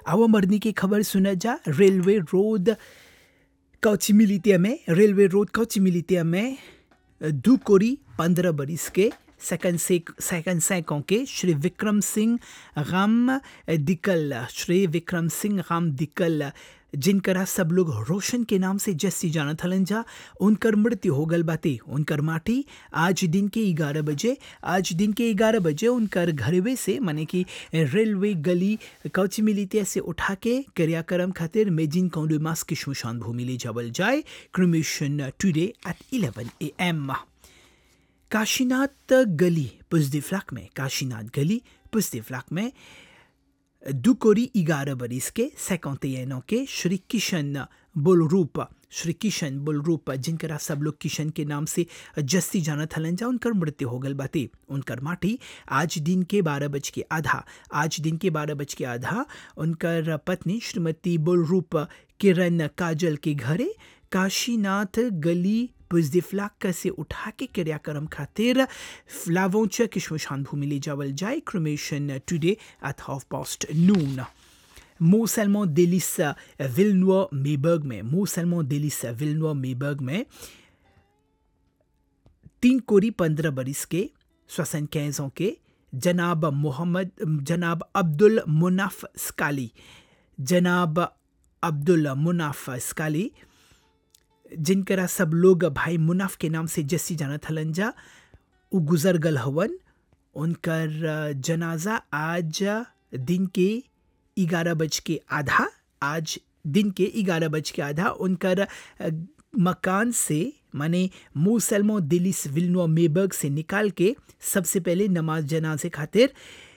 आवा मरनी की खबर सुना जा रेलवे रोड कौची मिलितिया में रेलवे रोड कौची मिलितिया में दो कोरी पंद्रह बरिस के सेकंड से सेकंड सैकों के श्री विक्रम सिंह राम दिकल श्री विक्रम सिंह राम दिकल जिनकरा सब लोग रोशन के नाम से जस्सी जानत हलन जा उनकर मृत्यु हो गल बाते उनकर माटी आज दिन के ग्यारह बजे आज दिन के ग्यारह बजे उनकर घरवे से माने कि रेलवे गली कौची मिली से उठा के क्रियाक्रम खातिर मेजिन कौंडुमास की शमशान भूमि ले जावल जाए cremation today at eleven A M Kashinath गली पुजदी फ्लैक में काशीनाथ गली पुजदी फ्लैक में दुकोरी ग्यारह बरिस के सैकौतेनों के श्री किशन बुलरूप श्री किशन बुलरूप जिनकरा सब लोग किशन के नाम से जस्ती जानत हलन जा उनकर मृत्यु हो गल बाते उनकर माटी आज दिन के बारह बज के आधा आज दिन के बारह बज के आधा उनकर पत्नी श्रीमती बुलरूप किरण काजल के घरे काशीनाथ गली पुजदी फ्लाक से उठा के क्रियाक्रम खातिर फ्लावोच की शमशान भूमि ले जावल जाए cremation today at half past noon मो सैलमो डेलिस विलनुआ मेबर्ग में मो सैलमो डेलिस विलनुआ मेबर्ग में तीन कोरी पंद्रह बरिस के श्वसन कैजों के जनाब मोहम्मद जनाब अब्दुल मुनाफ स्काली जनाब अब्दुल मुनाफ स्काली जिनकरा सब लोग भाई मुनाफ के नाम से जस्सी जानत हलन जा उ गुजर गल हवन उनकर जनाजा आज दिन के ग्यारह बज के आधा आज दिन के ग्यारह बज के आधा उनकर मकान से माने मूसलमो दिलिस विलनो मेबर्ग से निकाल के सबसे पहले नमाज जनाजे खातिर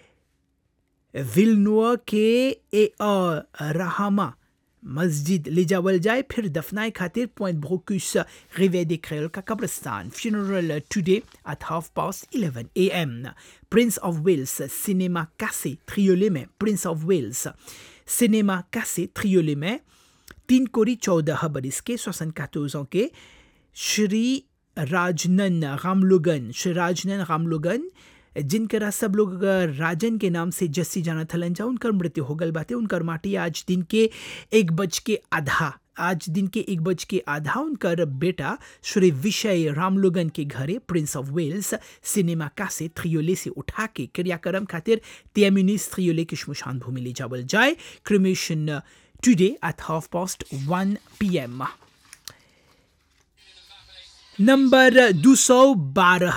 विलनुआ के ए रहामा मस्जिद ले जावल जाए फिर दफनाए खातिर पॉइंट भोकुस रिवे दे क्रेल का कब्रस्तान funeral today at half past eleven A M Prince of Wales cinema कासे ट्रियोले में प्रिंस ऑफ वेल्स सिनेमा कासे ट्रियोले में तीन कोरी चौदह बरिस के श्वसन कातोजों के श्री राजनन रामलोगन श्री राजनन रामलोगन जिनकरा सब लोग राजन के नाम से जस्सी जाना थलन जा उनकर मृत्यु हो गल बाते उनकर माटी आज दिन के एक बज के आधा आज दिन के एक बज के आधा उनकर बेटा श्री विषय रामलोगन के घरे प्रिंस ऑफ वेल्स सिनेमा का से थ्रियोले से उठा के क्रियाक्रम खातिर त्यामिनिस थ्रियोले की शमशान भूमि ले जावल जाए cremation today at half past one P M number दो सौ बारह